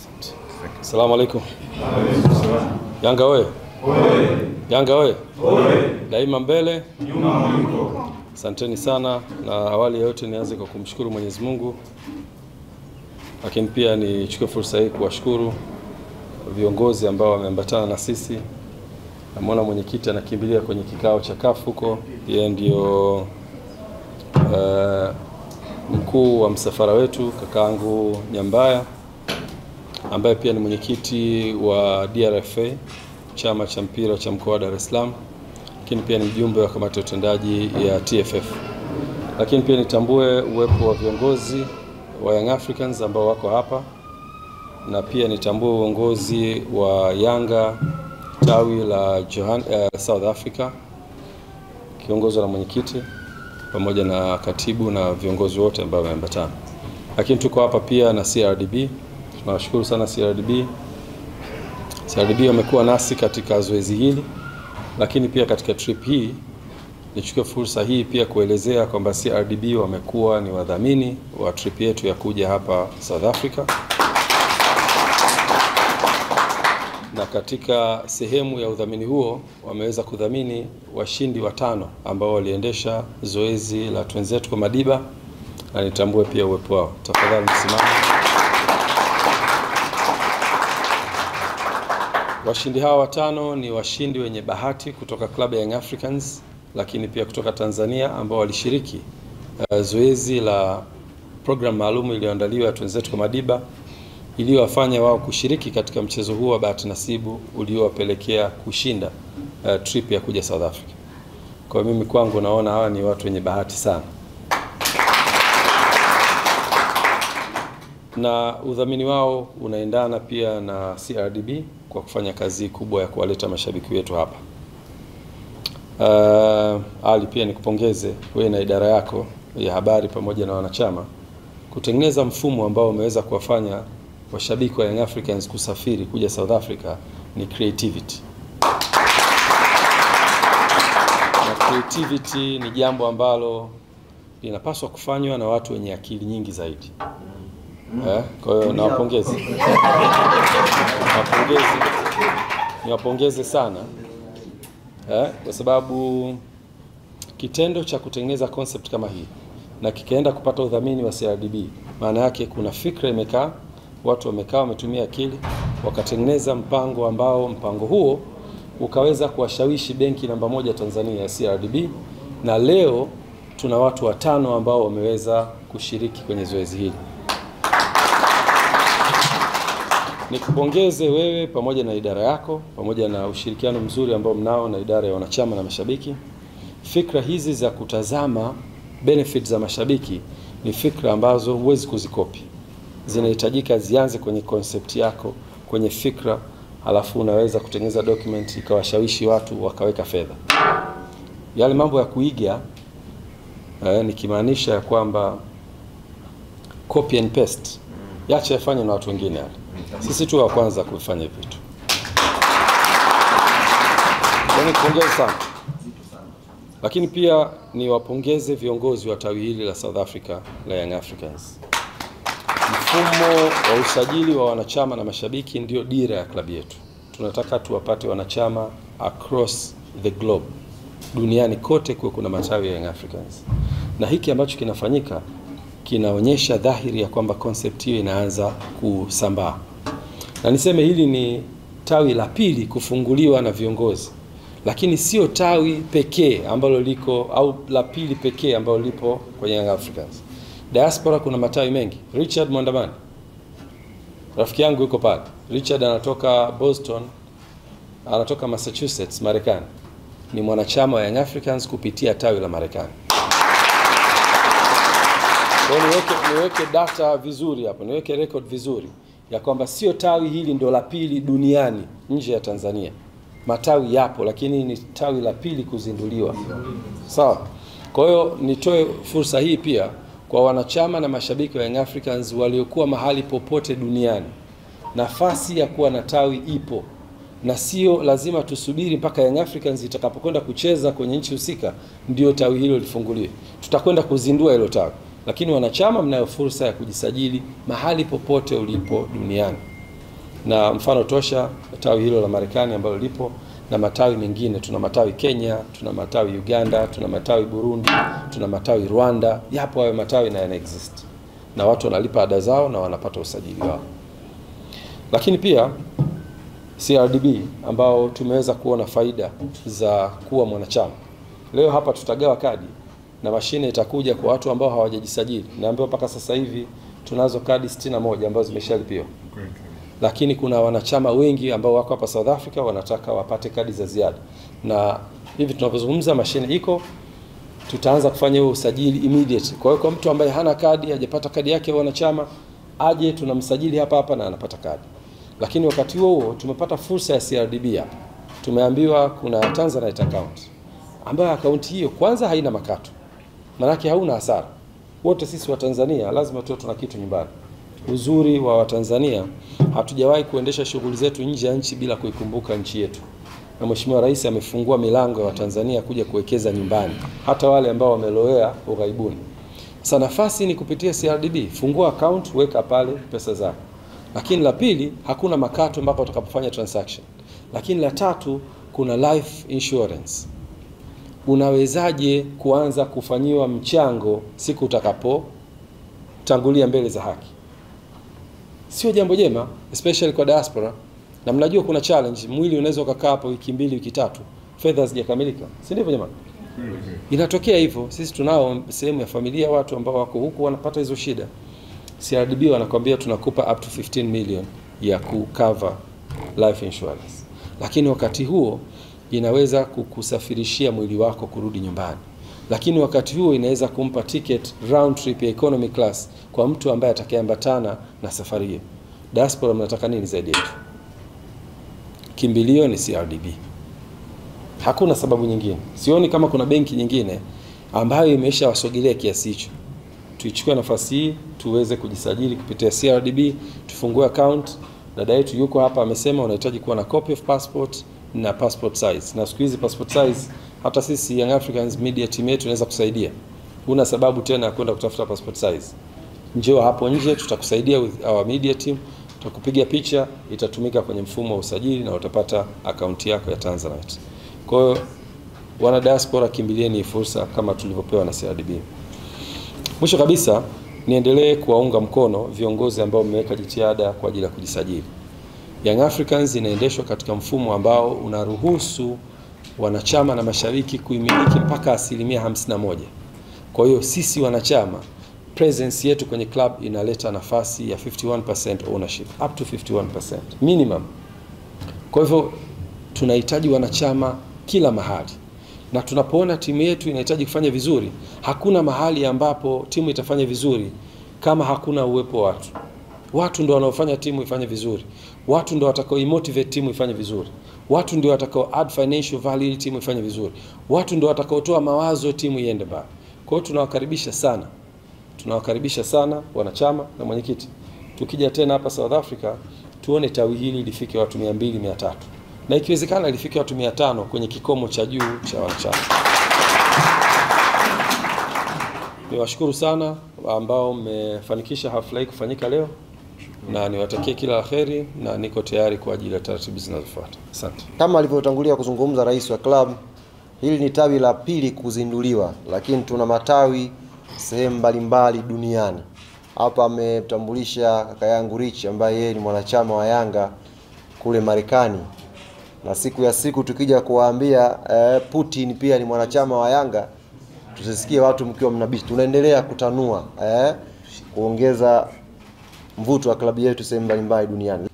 Asalamu alaikum. Yanga oye! Yanga oye! Daima mbele, asanteni sana. Na awali ya yote nianze kwa kumshukuru Mwenyezi Mungu, lakini pia nichukue fursa hii kuwashukuru viongozi ambao wameambatana na sisi. Namwona mwenyekiti anakimbilia kwenye kikao cha kafu huko, yeye ndio uh, mkuu wa msafara wetu kakaangu Nyambaya ambaye pia ni mwenyekiti wa DRFA chama cha mpira cha mkoa wa Dar es Salaam, lakini pia ni mjumbe wa kamati ya utendaji ya TFF. Lakini pia nitambue uwepo wa viongozi wa Young Africans ambao wako hapa na pia nitambue uongozi wa Yanga tawi la Johan, uh, South Africa kiongozwa na mwenyekiti pamoja na katibu na viongozi wote ambao wameambatana. Lakini tuko hapa pia na CRDB. Tunawashukuru sana CRDB. CRDB wamekuwa nasi katika zoezi hili, lakini pia katika trip hii nichukue fursa hii pia kuelezea kwamba CRDB wamekuwa ni wadhamini wa trip yetu ya kuja hapa South Africa, na katika sehemu ya udhamini huo wameweza kudhamini washindi watano ambao waliendesha zoezi la twenzetu kwa Madiba, na nitambue pia uwepo wao. Tafadhali msimame. Washindi hawa watano ni washindi wenye bahati kutoka klabu ya Young Africans, lakini pia kutoka Tanzania ambao walishiriki uh, zoezi la program maalum iliyoandaliwa ya twenzetu kwa Madiba iliyowafanya wao kushiriki katika mchezo huo wa bahati nasibu uliowapelekea kushinda uh, trip ya kuja South Africa. Kwa hiyo mimi kwangu naona hawa ni watu wenye bahati sana, na udhamini wao unaendana pia na CRDB kwa kufanya kazi kubwa ya kuwaleta mashabiki wetu hapa. Uh, Ali, pia nikupongeze wewe na idara yako ya habari pamoja na wanachama kutengeneza mfumo ambao umeweza kuwafanya washabiki wa Young Africans kusafiri kuja South Africa ni creativity. Na creativity ni jambo ambalo linapaswa kufanywa na watu wenye akili nyingi zaidi. Eh, kwa hiyo nawapongeze. Nawapongeze. Niwapongeze sana. Eh, kwa sababu kitendo cha kutengeneza concept kama hii na kikaenda kupata udhamini wa CRDB, maana yake kuna fikra imekaa, watu wamekaa, wametumia akili, wakatengeneza mpango ambao mpango huo ukaweza kuwashawishi benki namba moja Tanzania ya CRDB, na leo tuna watu watano ambao wameweza kushiriki kwenye zoezi hili. Nikupongeze wewe pamoja na idara yako pamoja na ushirikiano mzuri ambao mnao na idara ya wanachama na mashabiki. Fikra hizi za kutazama benefit za mashabiki ni fikra ambazo huwezi kuzikopi, zinahitajika zianze kwenye concept yako, kwenye fikra, halafu unaweza kutengeneza document ikawashawishi watu wakaweka fedha. Yale mambo ya kuiga eh, nikimaanisha ya kwamba copy and paste, yache yafanye na watu wengine yale sisi tu wa kwanza kufanya vitu. Nikupongeze sana, lakini pia niwapongeze viongozi wa tawi hili la South Africa la Young Africans. Mfumo wa usajili wa wanachama na mashabiki ndio dira ya klabu yetu. Tunataka tuwapate wanachama across the globe, duniani kote kuwe kuna matawi ya Young Africans, na hiki ambacho kinafanyika kinaonyesha dhahiri ya kwamba concept hiyo inaanza kusambaa na niseme hili ni tawi la pili kufunguliwa na viongozi, lakini sio tawi pekee ambalo liko au la pili pekee ambalo lipo kwenye Young Africans. Diaspora kuna matawi mengi. Richard Mwandamani rafiki yangu yuko pale. Richard anatoka Boston, anatoka Massachusetts, Marekani, ni mwanachama wa Young Africans kupitia tawi la Marekani. Kwa hiyo niweke, niweke data vizuri hapo, niweke record vizuri ya kwamba sio tawi hili ndo la pili duniani nje ya Tanzania. Matawi yapo, lakini ni tawi la pili kuzinduliwa. Sawa. Kwa hiyo nitoe fursa hii pia kwa wanachama na mashabiki wa Young Africans waliokuwa mahali popote duniani, nafasi ya kuwa na tawi ipo, na sio lazima tusubiri mpaka Young Africans itakapokwenda kucheza kwenye nchi husika ndio tawi hilo lifunguliwe. Tutakwenda kuzindua hilo tawi lakini wanachama mnayo fursa ya kujisajili mahali popote ulipo duniani. na mfano tosha tawi hilo la Marekani ambalo lipo na matawi mengine. Tuna matawi Kenya, tuna matawi Uganda, tuna matawi Burundi, tuna matawi Rwanda. Yapo hayo matawi na yana exist na watu wanalipa ada zao na wanapata usajili wao. Lakini pia CRDB ambao tumeweza kuona faida za kuwa mwanachama. Leo hapa tutagawa kadi na mashine itakuja kwa watu ambao hawajajisajili. Naambiwa mpaka sasa hivi tunazo kadi 61 ambazo zimeshalipiwa, lakini kuna wanachama wengi ambao wako hapa South Africa wanataka wapate kadi za ziada, na hivi tunavyozungumza mashine iko, tutaanza kufanya huo usajili immediate. Kwa hiyo kwa mtu ambaye hana kadi, hajapata kadi yake ya wanachama, aje tunamsajili hapa hapa na anapata kadi. Lakini wakati huo huo tumepata fursa ya CRDB hapa, tumeambiwa kuna Tanzanite account ambayo akaunti hiyo kwanza haina makato, maanake hauna hasara. Wote sisi wa Tanzania lazima tuwe tuna kitu nyumbani. Uzuri wa Watanzania, hatujawahi kuendesha shughuli zetu nje ya nchi bila kuikumbuka nchi yetu, na Mheshimiwa Rais amefungua milango ya Watanzania kuja kuwekeza nyumbani, hata wale ambao wamelowea ughaibuni. Sasa nafasi ni kupitia CRDB, fungua account, weka pale pesa zako. Lakini la pili, hakuna makato mpaka utakapofanya transaction. Lakini la tatu, kuna life insurance unawezaje kuanza kufanyiwa mchango siku utakapotangulia mbele za haki? Sio jambo jema, especially kwa diaspora. Na mnajua kuna challenge, mwili unaweza ukakaa hapo wiki mbili, wiki tatu, fedha hazijakamilika, si ndivyo jamani? Inatokea hivyo. Sisi tunao sehemu ya familia watu ambao wako huku wanapata hizo shida. CRDB wanakwambia tunakupa up to 15 million ya kucover life insurance, lakini wakati huo inaweza kukusafirishia mwili wako kurudi nyumbani, lakini wakati huo inaweza kumpa ticket round trip ya economy class kwa mtu ambaye atakayeambatana na safari hiyo. Diaspora, mnataka nini zaidi yetu? Kimbilio ni CRDB, hakuna sababu nyingine. Sioni kama kuna benki nyingine ambayo imeshawasogelea kiasi hicho. Tuichukue nafasi hii tuweze kujisajili kupitia CRDB, tufungue account. Dada yetu yuko hapa amesema unahitaji kuwa na copy of passport na passport size. Na siku hizi passport size hata sisi Young Africans media team yetu inaweza kusaidia. Huna sababu tena ya kwenda kutafuta passport size. Njoo hapo nje tutakusaidia with our media team, tutakupiga picha, itatumika kwenye mfumo wa usajili na utapata akaunti yako ya Tanzanite. Kwa hiyo wana diaspora, kimbilieni fursa kama tulivyopewa na CRDB. Mwisho kabisa, niendelee kuwaunga mkono viongozi ambao mmeweka jitihada kwa ajili ya kujisajili. Young Africans inaendeshwa katika mfumo ambao unaruhusu wanachama na mashabiki kuimiliki mpaka asilimia 51. Kwa hiyo sisi wanachama presence yetu kwenye club inaleta nafasi ya 51% ownership up to 51% minimum. Kwa hivyo tunahitaji wanachama kila mahali, na tunapoona timu yetu inahitaji kufanya vizuri, hakuna mahali ambapo timu itafanya vizuri kama hakuna uwepo wa watu. Watu ndio wanaofanya timu ifanye vizuri, watu ndio watakao imotivate timu ifanye vizuri, watu ndio watakao add financial value ili timu ifanye vizuri, watu ndio watakaotoa mawazo timu iende mbali. Kwa hiyo tunawakaribisha sana, tunawakaribisha sana wanachama na mwenyekiti. Tukija tena hapa South Africa, tuone tawi hili lifike watu 200 300 na ikiwezekana lifike watu 500 kwenye kikomo cha juu cha wanachama. Niwashukuru sana ambao mmefanikisha hafla hii kufanyika leo na niwatakie kila la heri na niko tayari kwa ajili ya taratibu zinazofuata. Asante. Kama alivyotangulia kuzungumza rais wa club, hili ni tawi la pili kuzinduliwa, lakini tuna matawi sehemu mbalimbali duniani. Hapa ametambulisha kaka yangu Rich ambaye yeye ni mwanachama wa Yanga kule Marekani, na siku ya siku tukija kuwaambia eh, Putin pia ni mwanachama wa Yanga, tusisikie watu mkiwa mnabishi. Tunaendelea kutanua eh, kuongeza mvuto wa klabu yetu sehemu mbalimbali duniani.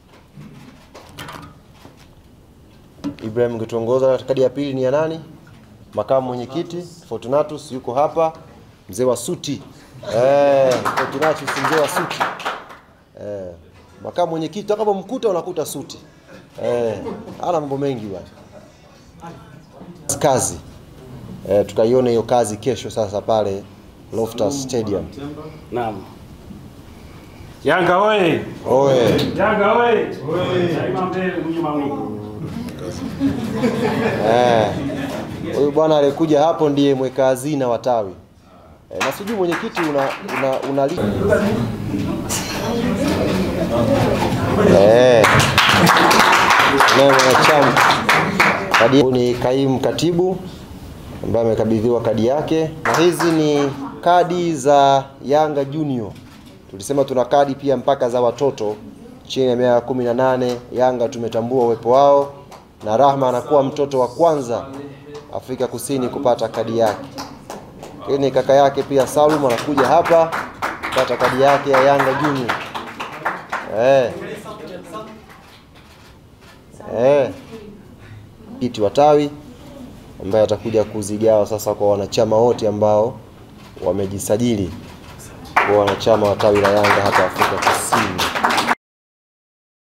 Ibrahim, ungetuongoza kadi ya pili ni ya nani? Makamu mwenyekiti Fortunatus yuko hapa, mzee wa suti eh, Fortunatus mzee wa suti eh, makamu mwenyekiti utakapomkuta unakuta suti eh, ana mambo mengi bwana. Kazi eh, tukaione hiyo kazi kesho sasa pale Loftus Stadium. Naam. Yanga oye! Oye. Yanga oye! Daima mbele nyuma mwingi. Eh, huyu bwana aliyekuja hapo ndiye mweka hazina wa tawi eh, na sijui mwenyekiti una, una, una li- eh, naye mwanachama kadi ni kaimu katibu ambaye amekabidhiwa kadi yake, na hizi ni kadi za Yanga Junior. Tulisema tuna kadi pia mpaka za watoto chini ya miaka kumi na nane. Yanga tumetambua uwepo wao, na Rahma anakuwa mtoto wa kwanza Afrika Kusini kupata kadi yake. Lakini kaka yake pia Salum anakuja hapa kupata kadi yake ya Yanga Junior. Eh. Eh. Kiti wa tawi ambaye atakuja kuzigawa sasa kwa wanachama wote ambao wamejisajili kwa wanachama wa tawi la Yanga hapa Afrika Kusini.